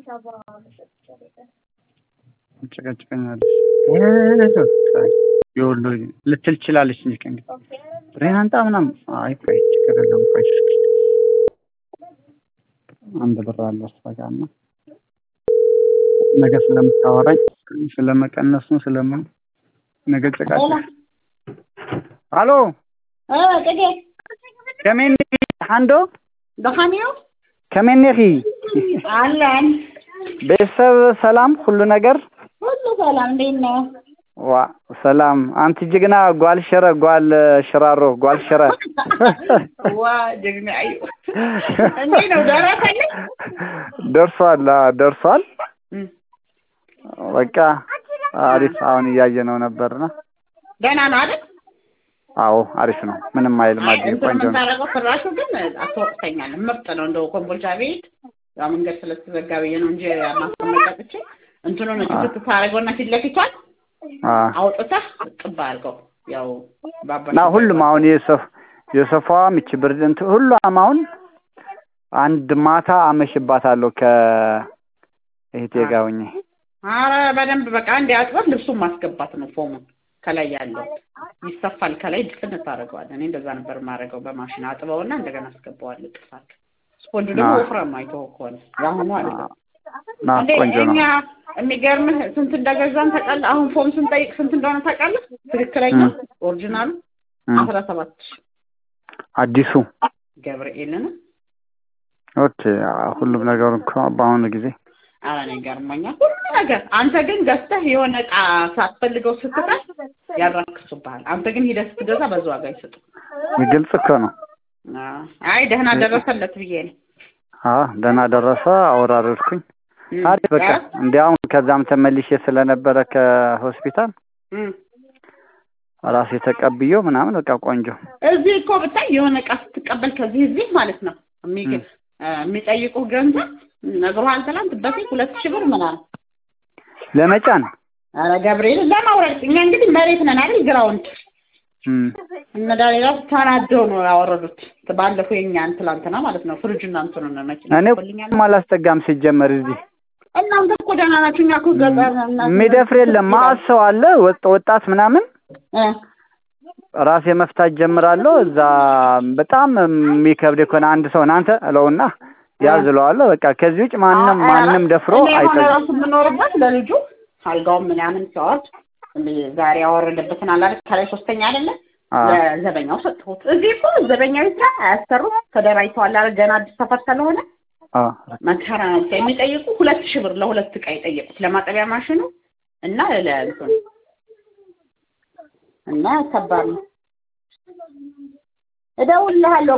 ጨቀጭቀኛለች የወሎ ልትል ትችላለች እንጂ ከእንግዲህ ብሬን አንጣ ምናምን አይ ቆይ ችግር የለውም ቆይ አንድ ብር አለ እሷ ጋር እና ነገ ስለምታወራኝ ስለመቀነሱ ስለምን ነገ ጨቃጭ አሎ ከመን ሃንዶ ደኻሚዮ ከመነኺ አለን ቤተሰብ ሰላም ሁሉ ነገር ሁሉ ሰላም እንዴት ነው? ዋ ሰላም አንቲ ጅግና ጓል ሽረ ጓል ሽራሮ ጓል ሽረ ዋ ጀግና አዩ እንዴት ነው ደረሰልኝ? ደርሷል አዎ፣ ደርሷል በቃ አሪፍ አሁን እያየነው ነበርና ደህና ነው አይደል? አዎ አሪፍ ነው ምንም አይልም አዲስ እንትን ቆንጆ ነው የምታደርገው ፍራሹ ግን አትወቅሰኛል ምርጥ ነው እንደው ኮምቦልቻ ቤት ያው መንገድ ስለተዘጋ ብዬ ነው እንጂ ማስቀመጫ ጥቼ እንትኑን ትክት ታደርገውና ፊት ለፊቷን አ አውጥተህ ጥብ አድርገው ያው ባባ እና ሁሉም አሁን የሶፍ የሶፋዋም ይቺ ብርድ እንትን ሁሏም አሁን አንድ ማታ አመሽባታለሁ ከእህቴ ጋር ሆኜ አረ በደንብ በቃ አንድ አጥበህ ልብሱን ማስገባት ነው ፎሙን ከላይ ያለው ይሰፋል ከላይ ድፍን ታደርገዋለህ እኔ እንደዛ ነበር የማደርገው በማሽን አጥበውና እንደገና አስገባዋለሁ ጥፋት ስፖንጁ ደግሞ አዎ። ወፍራም አይተኸው ከሆነ የአሁኑ አይደለም ና እንዴ ቆንጆ ነው እኛ የሚገርምህ ስንት እንደገዛን ታውቃለህ? አሁን ፎም ስንጠይቅ ስንት እንደሆነ ታውቃለህ? ትክክለኛ እም። ኦሪጂናሉ እም። አስራ ሰባት ሺህ አዲሱ ገብርኤልን ኦኬ አዎ፣ ሁሉም ነገር እኮ በአሁኑ ጊዜ ኧረ እኔ ገርሞኛል ሁሉ ነገር። አንተ ግን ገዝተህ የሆነ እቃ ሳትፈልገው ስትቀር ያራክሱብሃል። አንተ ግን ሂደህ ስትገዛ በዛ ዋጋ ይሰጡ። ግልጽ እኮ ነው አይ ደህና ደረሰለት ብዬ ነው። አዎ ደህና ደረሰ አወራረድኩኝ እም። አሪፍ በቃ ኧረ፣ እንዲያውም ከዛም ተመልሼ ስለነበረ ከሆስፒታል እም። ራሴ ተቀብዬው ምናምን በቃ ቆንጆ እዚህ እኮ ብታይ የሆነ እቃ ስትቀበል ከዚህ እዚህ ማለት ነው የሚገ እም። የሚጠይቁህ ገንዘብ ነግሮሃል። ትናንት በፊት ሁለት ሺህ ብር ምናምን ለመጫን ኧረ ገብርኤል ለማውረድ እኛ እንግዲህ መሬት ነን አይደል ግራውንድ እም። እነ ዳንኤል ራሱ ተናደው ነው ያወረዱት ባለፈው የኛን ትላንትና ማለት ነው ፍሪጅና እንትኑን መኪና እኔ ልኛል አላስጠጋም ሲጀመር እዚህ እናንተ እኮ ደህና ናችሁ እኛ እኮ ገጠር እና- የሚደፍር የለም ማአት ሰው አለ ወጥ ወጣት ምናምን እ ራሴ መፍታት ጀምራለሁ እዛ በጣም የሚከብድ ከሆነ አንድ ሰው እናንተ እለውና ያዝ እለዋለሁ በቃ ከዚህ ውጭ ማንም ማንም ደፍሮ እኔ የሆነ አይጠጋም ራሱ የምኖርበት ለልጁ አልጋውን ምናምን ሲያወርድ እንደ ዛሬ ያወረደበትን አለ አይደል ከላይ ሶስተኛ አይደለ አ ለዘበኛው ሰጥሁት እዚህ እኮ ዘበኛው ይስራ አያሰሩም ተደራጅተዋል አይደል ገና አዲስ ሰፈር ስለሆነ አ መከራ ነው ብቻ የሚጠይቁ ሁለት ሺህ ብር ለሁለት ዕቃ የጠየቁት ለማጠቢያ ማሽኑ እና ለእንትኑ እና ከባድ ነው። እደውልልሃለሁ